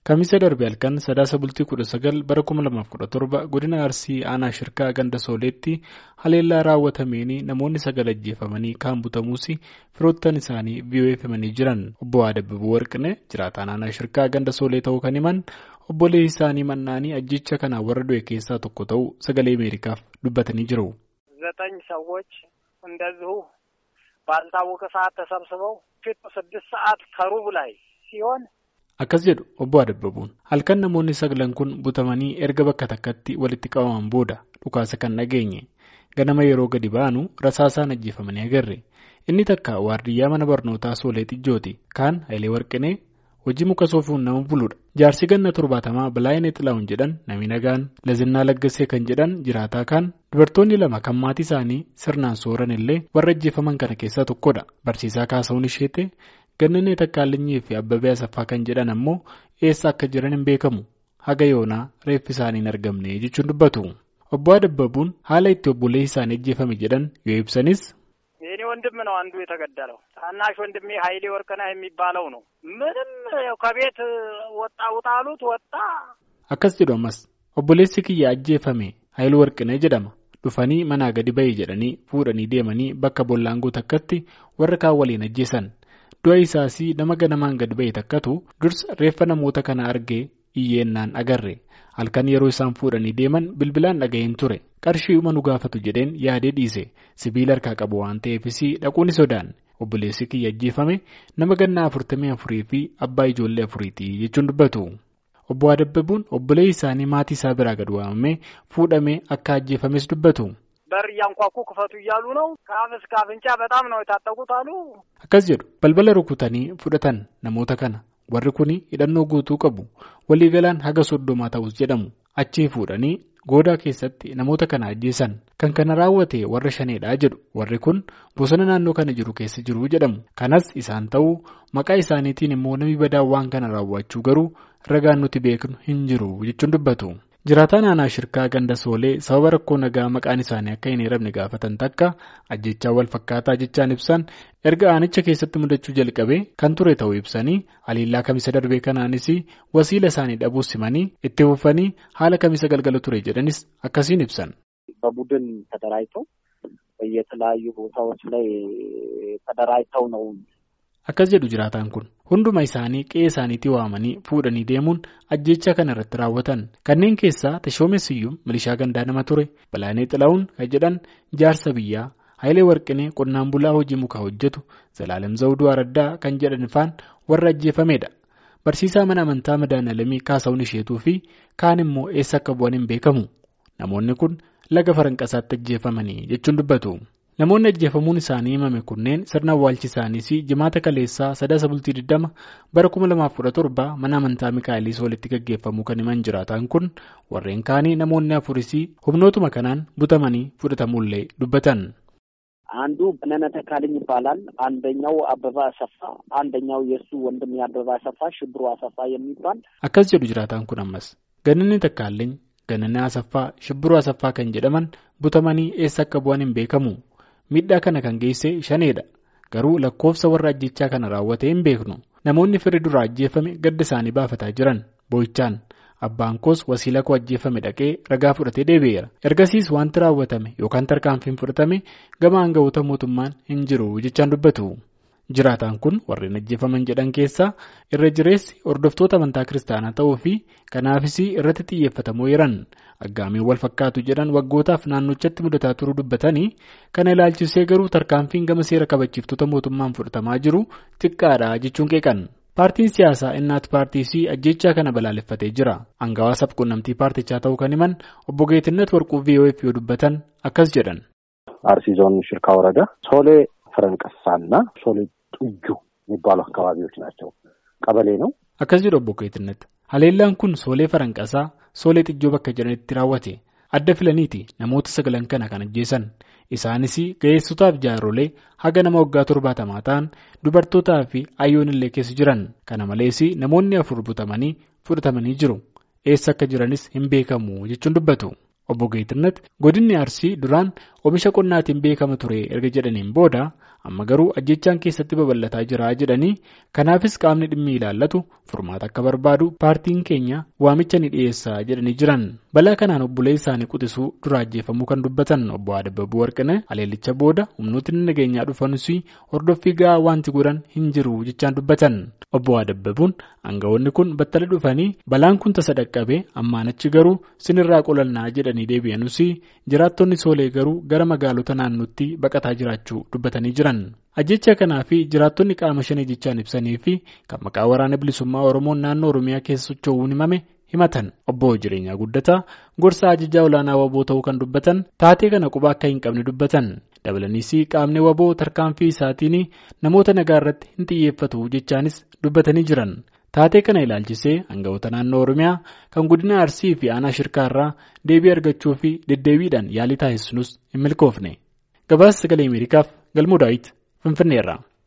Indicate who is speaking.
Speaker 1: Kamisa darbe halkan sadaasa bultii kudha sagal bara kuma lamaaf kudha torba godina Arsii aanaa shirkaa ganda sooleetti haleellaa raawwatameen namoonni sagal ajjeefamanii kaan butamuus firoottan isaanii VOA'f himanii jiran obbo Adabbabuu Warqinee jiraataan aanaa shirkaa ganda soolee ta'uu kan himan obboleessi isaanii mannaanii ajjecha kanaan warra du'e keessaa tokko ta'uu sagalee Ameerikaaf dubbatanii jiru.
Speaker 2: ዘጠኝ ሰዎች እንደዚሁ ባልታወቀ ሰዓት ተሰብስበው ፊቱ ስድስት ሰዓት ከሩብ ላይ ሲሆን
Speaker 1: Akkas jedhu obbo Adabbabuun halkan namoonni sagalan kun butamanii erga bakka takkatti walitti qabaman booda dhukaasa kan dhageenye ganama yeroo gadi baanu rasaasaan ajjeefamanii agarre inni takka waardiyyaa mana barnootaa soolee xijjooti kaan Hayilee Warqinee hojii muka soofuun nama buluudha jaarsi ganna torbaatamaa Bilaayinee Xilaawun jedhan nami nagaan Lazinnaa Laggasee kan jedhan jiraataa kaan dubartoonni lama kan maatii isaanii sirnaan sooran illee warra ajjeefaman kana keessaa tokkodha barsiisaa kaasa'uun isheete. Gannanee Takkaalinyi fi Abbabee Asaffaa kan jedhan ammoo eessa akka jiran hin beekamu haga yoonaa reeffi isaanii hin argamne jechuun dubbatu. Obbo Adabbabuun haala itti obboleessi isaanii ajjeefame jedhan yoo ibsanis.
Speaker 2: የኔ ወንድም ነው አንዱ የተገደለው ታናሽ ወንድሜ ሀይሌ ወርቅነህ የሚባለው ነው ምንም ከቤት ወጣ ውጣ አሉት ወጣ
Speaker 1: Akkas jedhu ammas obboleessi kiyya ajjeefame Haayiluu Warqinee jedhama dhufanii manaa gadi bahee jedhanii fuudhanii deemanii bakka bollaangoo takkatti warra kaan waliin ajjeesan. Du'a isaas nama ganamaan gad ba'e takkatu dursa reeffa namoota kana argee iyyeennaan agarre halkan yeroo isaan fuudhanii deeman bilbilaan dhaga'een ture qarshii uma nu gaafatu jedheen yaadee dhiise sibiila harkaa qabu waan ta'eefis dhaquun sodaan obboleessi kiyya ajjeefame nama gannaa afurtamii afurii fi abbaa ijoollee afuriiti jechuun dubbatu. Obbo Adabbabuun obboleessi isaanii maatii isaa biraa gad waamamee fuudhamee akka ajjeefames dubbatu.
Speaker 2: በር እያንኳኩ ክፈቱ እያሉ ነው። ከአፍ እስከ አፍንጫ በጣም ነው የታጠቁት አሉ።
Speaker 1: Akkas jedhu balbala rukutanii fudhatan namoota kana warri kun hidhannoo guutuu qabu waliigalaan haga soddomaa ta'us jedhamu achii fuudhanii goodaa keessatti namoota kana ajjeesan kan kana raawwate warra shaneedhaa jedhu warri kun bosona naannoo kana jiru keessa jiru jedhamu kanas isaan ta'uu maqaa isaaniitiin immoo namni badaa waan kana raawwachuu garuu ragaan nuti beeknu hin jiru jechuun dubbatu. Jiraataan aanaa shirkaa ganda soolee sababa rakkoo nagaa maqaan isaanii akka hin eeramne gaafatan takka ajjechaa wal fakkaataa jechaan ibsan erga aanicha keessatti mudachuu jalqabe kan ture ta'uu ibsanii haliillaa kamisa darbee kanaanis wasiila isaanii dhabuus simanii itti fufanii haala kamisa galgala ture jedhanis akkasiin ibsan.
Speaker 3: በቡድን ተደራጅተው በየተለያዩ ቦታዎች ላይ ተደራጅተው ነው
Speaker 1: Akkas jedhu jiraataan kun hunduma isaanii qe'ee isaaniitti waamanii fuudhanii deemuun ajjecha kana irratti raawwatan kanneen keessaa tashoomessiyyuu milishaa gandaa nama ture Bilaayinee Xilaawun kan jedhan jaarsa biyyaa Hayilee Warqinee qonnaan bulaa hojii mukaa hojjetu Zalaalem Zawuduu Araddaa kan jedhan faan warra ajjeefamedha. Barsiisaa mana amantaa madaanalamii kaasa'uun isheetuu fi kaan immoo eessa akka bu'an hin beekamu namoonni kun laga faranqasaatti ajjeefamanii jechuun dubbatu. Namoonni ajjeefamuun isaanii himame kunneen sirna awwaalchi isaaniis jimaata kaleessaa sadaasa bultii 20 bara 2017 mana amantaa Mikaa'eliis walitti gaggeeffamuu kan himan jiraatan kun warreen kaanii namoonni afuris humnootuma kanaan butamanii fudhatamuullee dubbatan.
Speaker 3: አንዱ በነነ ተካልኝ ይባላል። አንደኛው አበባ አሰፋ፣ አንደኛው የእሱ ወንድም የአበባ አሰፋ ሽብሩ አሰፋ የሚባል
Speaker 1: Akkas jedhu jiraataan kun ammas gananni takkaalleen gananni asaffaa shibbiruu asaffaa kan jedhaman butamanii eessa akka bu'an hin beekamu. Miidhaa kana kan geesse shaneedha. Garuu lakkoofsa warra ajjechaa kana raawwate hin beeknu. Namoonni firri duraa ajjeefame gadda isaanii baafataa jiran boo'ichaan abbaan koos wasiila koo ajjeefame dhaqee ragaa fudhatee deebi'eera. Ergasiis wanti raawwatame yookaan tarkaanfiin fudhatame gama aangawoota mootummaan hin jiru jechaan dubbatu. Jiraataan kun warreen ajjeefaman jedhan keessaa irra jireessi hordoftoota amantaa kiristaanaa ta'uu fi kanaafis irratti xiyyeeffatamoo jiran aggaamiin wal fakkaatu jedhan waggootaaf naannochatti mudataa turuu dubbatanii kana ilaalchisee garuu tarkaanfiin gama seera kabachiiftota mootummaan fudhatamaa jiru xiqqaadha jechuun qeeqan. Paartiin siyaasaa innaat paartii fi ajjechaa kana balaaleffatee jira. Angawaa sabquunnamtii paartichaa ta'uu kan himan obbo Geetinnet Warquu VOF yoo dubbatan akkas jedhan.
Speaker 4: አርሲ ዞን ሽርካ ወረዳ ሶሌ ፈረንቀሳና ሶሌ ጡጁ የሚባሉ አካባቢዎች ናቸው። ቀበሌ ነው።
Speaker 1: Akkas jedhu obbo Geetinnet. Haleellaan kun soolee faranqasaa soolee xijjoo bakka jedhanitti raawwate. Adda filaniiti namoota sagalan kana kan ajjeesan. Isaanis ga'eessotaaf jaarrolee haga nama waggaa torbaatamaa ta'an dubartootaa fi ayyoon illee keessa jiran. Kana malees namoonni afur butamanii fudhatamanii jiru. Eessa akka jiranis hin beekamu jechuun dubbatu. Obbo Geetinnet godinni Arsii duraan oomisha qonnaatiin beekama ture erga jedhaniin booda amma garuu ajjechaan keessatti babal'ataa jira jedhanii kanaafis qaamni dhimmi ilaallatu furmaata akka barbaadu paartiin keenya waamicha ni dhiyeessaa jedhanii jiran balaa kanaan obbolee isaanii quxisuu dura ajjeefamuu kan dubbatan obbo Adabbabuu Warqinee aleellicha booda humnootni nageenyaa dhufanis hordoffii gahaa wanti godhan hin jiru jechaan dubbatan obbo Adabbabuun aangawoonni kun battala dhufanii balaan kun tasa dhaqqabe ammaan achi garuu sinirraa qolannaa jedhanii deebi'anus jiraattonni soolee garuu gara magaalota naannootti baqataa jiraachuu dubbatanii jiran. ajjecha kanaa fi jiraattonni qaama shanii jechaan ibsanii fi kan maqaa waraana bilisummaa oromoon naannoo oromiyaa keessa socho'uun himame himatan obbo jireenyaa guddataa gorsa ajajaa olaanaa waboo ta'uu kan dubbatan taatee kana quba akka hin qabne dubbatan dabalaniis qaamni waboo tarkaanfii isaatiin namoota nagaa irratti hin xiyyeeffatu jechaanis dubbatanii jiran taatee kana ilaalchisee aangawoota naannoo oromiyaa kan godina arsii fi aanaa shirkaarraa deebii argachuu fi deddeebiidhaan yaalii taasisnus hin milkoofne gabaasa sagalee ameerikaaf galmoo daawit finfinneerra.